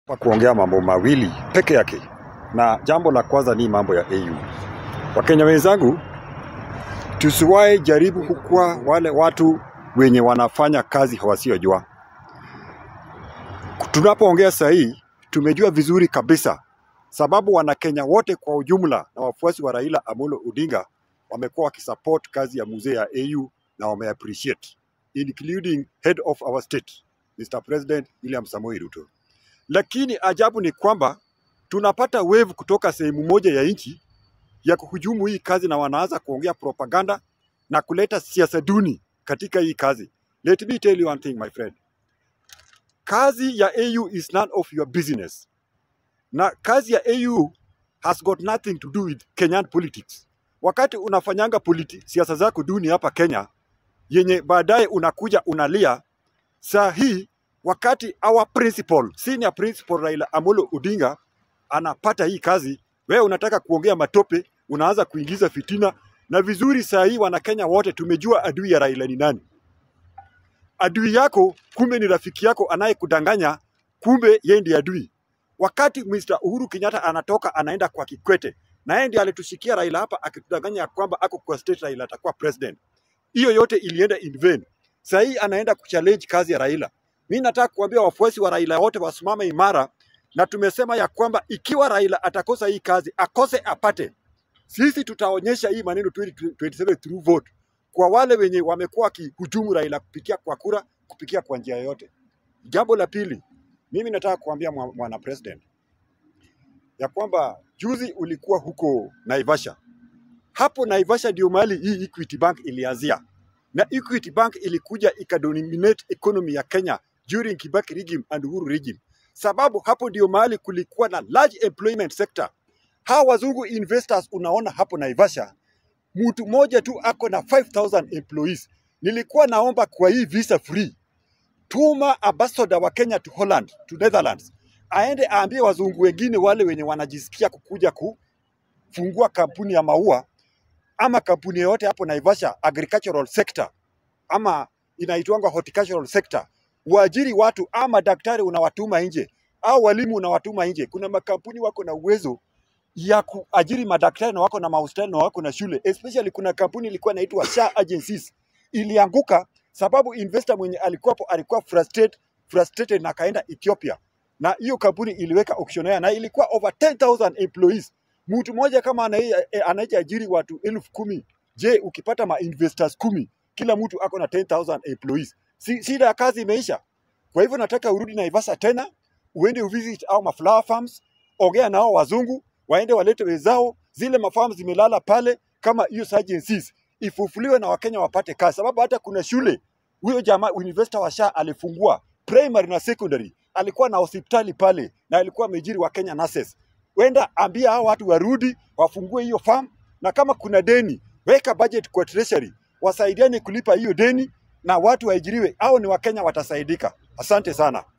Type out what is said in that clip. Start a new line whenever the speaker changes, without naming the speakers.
pa kuongea mambo mawili peke yake, na jambo la kwanza ni mambo ya AU. Wakenya wenzangu, tusiwahi jaribu kukua wale watu wenye wanafanya kazi wasiojua. Tunapoongea saa hii tumejua vizuri kabisa, sababu Wanakenya wote kwa ujumla na wafuasi wa Raila Amolo Odinga wamekuwa wakisupport kazi ya mzee ya AU na wameappreciate including head of our state Mr. President William Samoei Ruto. Lakini ajabu ni kwamba tunapata wave kutoka sehemu moja ya nchi ya kuhujumu hii kazi na wanaanza kuongea propaganda na kuleta siasa duni katika hii kazi. Let me tell you one thing my friend. Kazi ya AU is none of your business. Na kazi ya AU has got nothing to do with Kenyan politics. Wakati unafanyanga politi siasa zako duni hapa Kenya, yenye baadaye unakuja unalia, saa hii wakati our principal, senior principal Raila Amolo Odinga anapata hii kazi, wewe unataka kuongea matope, unaanza kuingiza fitina. Na vizuri saa hii Wanakenya wote tumejua adui ya Raila ni nani. Adui yako kumbe ni rafiki yako anayekudanganya, kumbe yeye ndiye adui. Wakati Mr. Uhuru Kenyatta anatoka anaenda kwa Kikwete, na yeye ndiye alitushikia Raila hapa akitudanganya ya kwamba ako kwa state Raila atakuwa president. Hiyo yote ilienda in vain. Saa hii anaenda kuchallenge kazi ya Raila. Mi nataka kuambia wafuasi wa Raila wote wasimame imara, na tumesema ya kwamba ikiwa Raila atakosa hii kazi, akose apate, sisi tutaonyesha hii maneno 2027 through vote kwa wale wenye wamekuwa wakihujumu Raila kupitia kwa kura, kupitia kwa njia yoyote. Jambo la pili, mimi nataka kuambia mwa- mwana president ya kwamba juzi ulikuwa huko Naivasha. Hapo Naivasha ndio mahali hii Equity Bank ilianzia, na Equity Bank ilikuja ikadominate economy ya Kenya during Kibaki regime and Uhuru regime, sababu hapo ndio mahali kulikuwa na large employment sector. Hawa wazungu investors unaona hapo Naivasha, mtu mmoja tu ako na 5000 employees. Nilikuwa naomba kwa hii visa free tuma ambassador wa Kenya to Holland, to Netherlands, aende aambie wazungu wengine wale wenye wanajisikia kukuja kufungua kampuni ya maua ama kampuni yoyote hapo Naivasha agricultural sector ama inaitwanga horticultural sector, uajiri watu ama daktari unawatuma nje au walimu unawatuma nje. Kuna makampuni wako na uwezo ya kuajiri madaktari na wako na mahospitali na wako na shule, especially kuna kampuni ilikuwa inaitwa SHA Agencies ilianguka sababu investor mwenye alikuwapo alikuwa frustrated, frustrated na akaenda Ethiopia, na hiyo kampuni iliweka auctioneer na ilikuwa over 10,000 employees. Mtu mmoja kama anaye- eh, anayeajiri watu elfu kumi, je, ukipata ma investors kumi, kila mtu ako na 10,000 employees, si shida ya kazi imeisha? Kwa hivyo nataka urudi Naivasha tena, uende uvisit au ma flower farms, ongea nao wazungu, waende walete wenzao, zile mafarms zimelala pale kama hiyo agencies ifufuliwe na Wakenya wapate kazi, sababu hata kuna shule huyo jamaa university wa SHA alifungua primary na secondary, alikuwa na hospitali pale na alikuwa amejiri wa Kenya nurses. Wenda ambia hao watu warudi wafungue hiyo farm, na kama kuna deni weka budget kwa treasury, wasaidiane kulipa hiyo deni na watu waajiriwe, au ni Wakenya watasaidika. Asante sana.